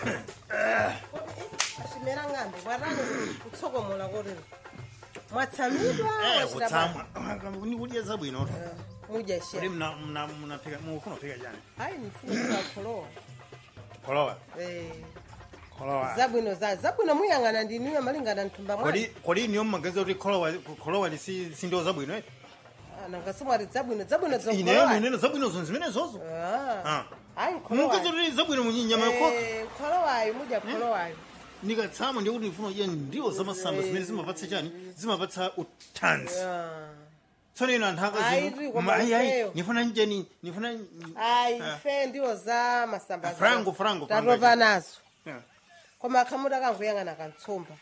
chimera ng'ambe bwarano kutsokomola korero mwatsamidwa kutsamwa kudya zabwino mudya kuti shiya mna- mna- munapika mufuna kupika chani hayi mfuna kholowa kholowa Eh, kholowa zabwino za zabwino muyang'ana ndiniyo malingana mthumba kodi mwana kodi niyo mumagezi kuti kholowa kholowa lisi sindiwo zabwino eti nangasimwati zabwino zabwino ineyo zokholowa mwinene zabwinozo zimenezozo Ah. hayi mumagezi kholowa kuti zabwino munyama yakhoka kholowayo mudya kholowayo ndikatsama ndikuti ndifuna kudya ndiwo zamasamba zimene zimapatsa chani zimapatsa uthanzi tsono ino anthu Ayi, akazi tiko Ma- ayi, ayi, mafeyo. nifuna njeni nifuna ayi Ah. fe ndiwo za masamba Ah, frango, frango, frango. tatopa nazo Yeah. koma akhamuti akangoyang'ana kantsumba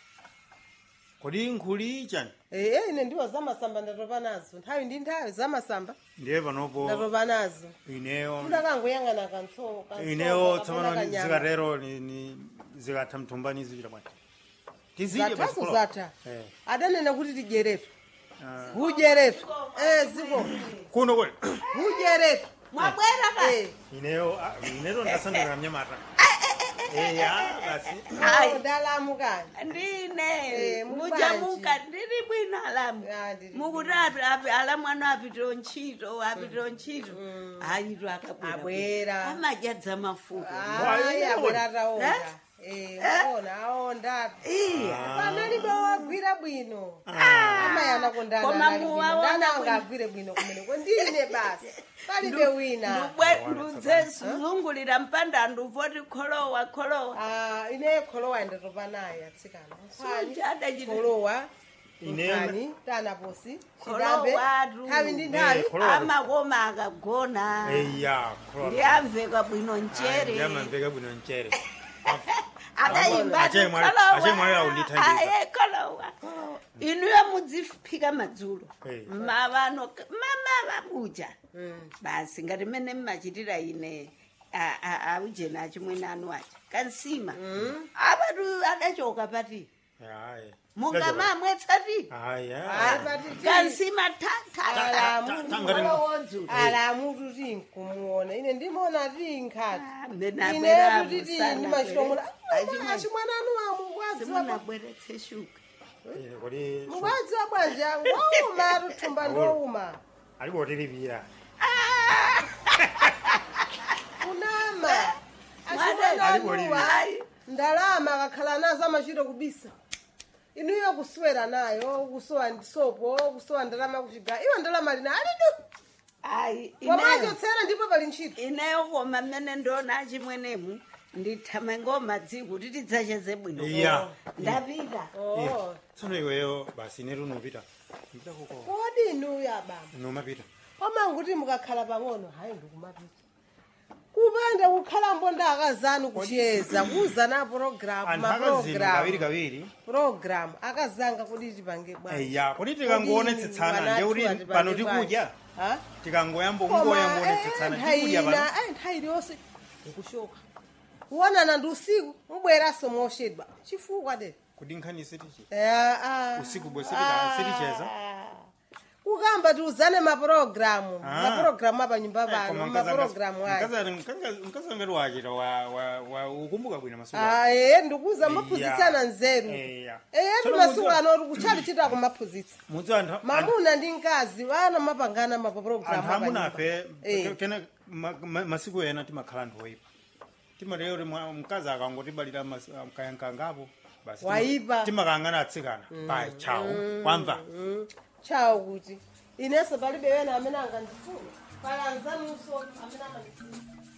kodi nkhuli chani ee ine ndiwo za masamba ndatopa nazo nthawi ndi nthawi za masamba ndiye panopo ndatopa nazo ineyo muda kangoyang'ana kantso ineyo tsopano zikatero ni- ni- zikatha mthumbani zichita bwanji tizidye zathazo pasikolo zatha Eh. adanena kuti tijeretu Ah. hujeretu eh ziko kuno kodi hujeretu mwabwera ka Eh, ineyo ah, ineyo ndasandukira mnyamata eya basi Ayi. ndalamu kani ndine Eh, muli muchamuka ndiri bwino alamu Ah, ndiri mukuti api- api- alamu ano apitiro ntchito apitiro ntchito ayito akabwera Abwera. amajadza mafuta ayi Why? abwera ataonda Eh, aona aonda iya panalibe wagwira bwino amayana kondana Koma anali bwino. muwaona ndana bwino. angagwire bwino kumene kwendine basi palibe wina ndubwe ndudze zungulira mpanda nduvoti kholowa kholowa Ah, ine kholowa ndatopa naye atsikana Sujada chine- kholowa Ine- mkhani tanaposi chidambe kholowatu nthawi ndi Eh, nthawi kholowa. amakoma akagona eya ndiyamveka bwino nchere ndiyamamveka bwino nchere adayimba Ache mwali- ache mwali aundithandiza. kolowa inuyo mudziphika madzulo Eh. mavano mama vabuja basi ngati mene mmachitira ine a- a- aujena achimwene anu acha kansima apatu adachoka pati Ayi. mungamamwetsati Ayi, ayi. Ayi, pati kansima ta- tangati- tatataolowodzulo alamutu tinkumuona ine ndimaona tinkhati Mbenabwera inetu titi musana ndimachitomola kwere. achimwananu wamukwadziwa simunabweretse shuga Eh, kodi mukwadziwa bwanji wauma tuthumba ndouma alikotilipira kunama Mwana achimwananuwa Ayi. ndalama akakhala nazo amachita kubisa inuyo kuswera nayo kusowa sopo kusowa ndalama kuchiga iwo ndalama lina alidu ayi ineyo wamachotsera ndipo pali ntchito ineyo koma mmene ndiona achimwenemu ndithama ngoma dziku kuti tidzacheze bwino Iya. ndapita Oh. tsono iweyo basi inetu numapita mpita koko kodi inuyo abama numapita pamanguti mukakhala pang'ono hayi ndikumapita kupanda kukhalambo ndakazanu kuchiyeza kuuzana program anthu akazimu kawiri maprogram kawiri program akazanga kuti tipange bwanji eya kodi tikangoonetsetsana ndiye kuti pano tikudya tikangoyamba kungoyamboonetsetsana tikudya pano nthawi iliyonse ndikushoka kuonana ndi usiku mubweranso moshedwa chifukwa de kodi nkhani sitichi Eh, ah. Usiku bwe sitika- Ah. siticheza? kukamba tiuzane maprogramu Ah. maprogramu apanyumba pano maprogramu ayo mkazi wangati wachita wa- wa- wa- ukumbuka bwino masuku Ah, eh ndikuuza Iya. maphunzitsana nzeru Eya. eye Tsono timasuku mudziwa- ano kuti kuchali chitako maphunzitsa mudzi anthu anthu- mamuna ndi mkazi vana mapangana maprogramu anthu amuna afe Eh. kena ma- ma- masiku ena timakhala anthu oyipa timatero kuti mwa- mkazi akangotibalira mas- mkayankangapo basi tima- Waipa. timakangana atsikana pai chawo wamva chawo kuti inenso palibe wena amene angandifuna pali anzanunso amene amandifuna